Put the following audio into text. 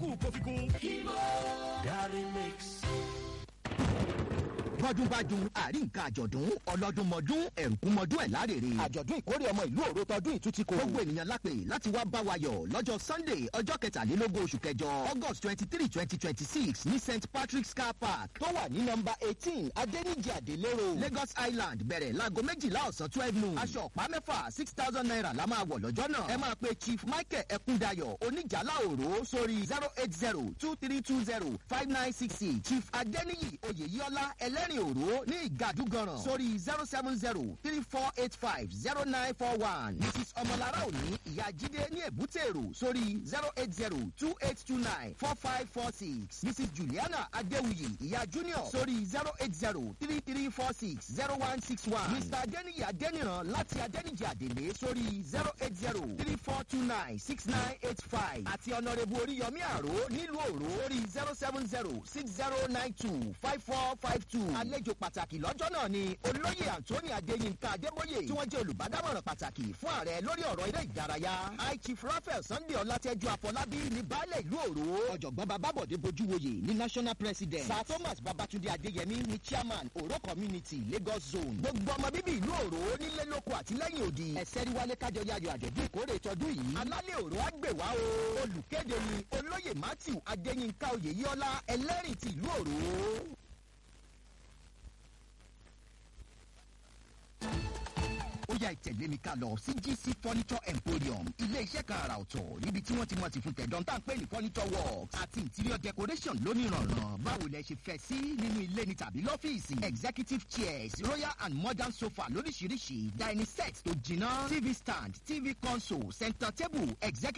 wù kó fi kún. Kivo Dari Mix. bọ́dúnbájú àrí nǹkan àjọ̀dún ọlọ́dúnmọ́dún ẹ̀rùkúnmọ́dún ẹ̀ lárèrè. àjọ̀dún ìkórè ọmọ ìlú òro tọdún ìtútí kò. gbogbo ènìyàn lápè láti wá bá wa yọ̀ lọ́jọ́ sunday ọjọ́ kẹtàlélógún oṣù kẹjọ august twenty three twenty twenty six ní st patrick's car park tó wà ní nọmba eighteen adẹ́nìjì àdélérò lagos island bẹ̀rẹ̀ láago méjìlá ọ̀sán twelve noon. aṣọ ọ̀pá mẹ́fà six thousand naira la máa wọ̀ lọ́jọ́ náà. ẹ máa pe chief michael ẹkúndayọ̀ oníjàlá òró sórí zero eight zero two three two zero five nine six six chief adẹ́nìyì oyèyíọ́lá ẹlẹ́rìn òró ní ìgàdúgànràn sórí zero seven zero three four eight five zero nine four one mrs ọmọlára òní ìyá jíde ní èbúté èrò sórí zero eight zero two eight two nine four five four six mrs juliana adéwuyì ìyá junior sórí zero eight zero three three four six zero one six one mr adéníyì adéníran láti adéníjì àdèlé sórí zero eight zero three four two nine six nine eight five àti ọ̀nàrẹ́bù oríyọmí àró nílùú òró sórí zero seven zero six zero nine two five four five two àlejò pàtàkì lọ́jọ́ náà ni olóyè anthony adéyínká adébóyè tí wọ́n jẹ́ olùbádámọ̀ràn pàtàkì fún ààrẹ lórí ọ̀rọ̀ eré ìdárayá high chief raphael sunday ọlátẹ́jú àfọlábí ní baálẹ̀ ìlú òró ọ̀jọ̀gbọ́n babábọ̀dé bojúwoyè ní national president sir thomas babatunde adéyẹmí ní chairman òró community lagos zone gbogbo ọmọ bíbí ìlú òró nílé lóko àtìlẹ́yìn òdì ẹ̀sẹ̀rí wálé kájọ yayọ̀ àjọ̀dún ìkórè tọdún yìí alálẹ̀ òró àgbèwá o olùkéde ni olóyè matthew adéyínká oyèyíọ́lá ẹlẹ́rìí ti ìlú òró. ó yà ìtẹ̀lé mi ká lọ sí gc furniture emporium ilé iṣẹ́ kan àrà ọ̀tọ̀ níbi tí wọ́n ti mọ̀ sí fún tẹ̀dán tá à ń pè ní furniture works àti interior decoration lónìrànràn báwo lẹ ṣe fẹ́ sí nínú ilé ni tàbí lọ́fíìsì executive chairs royal and modern sofa lóríṣiríṣi dining set tó jiná tv stand tv console center table executive.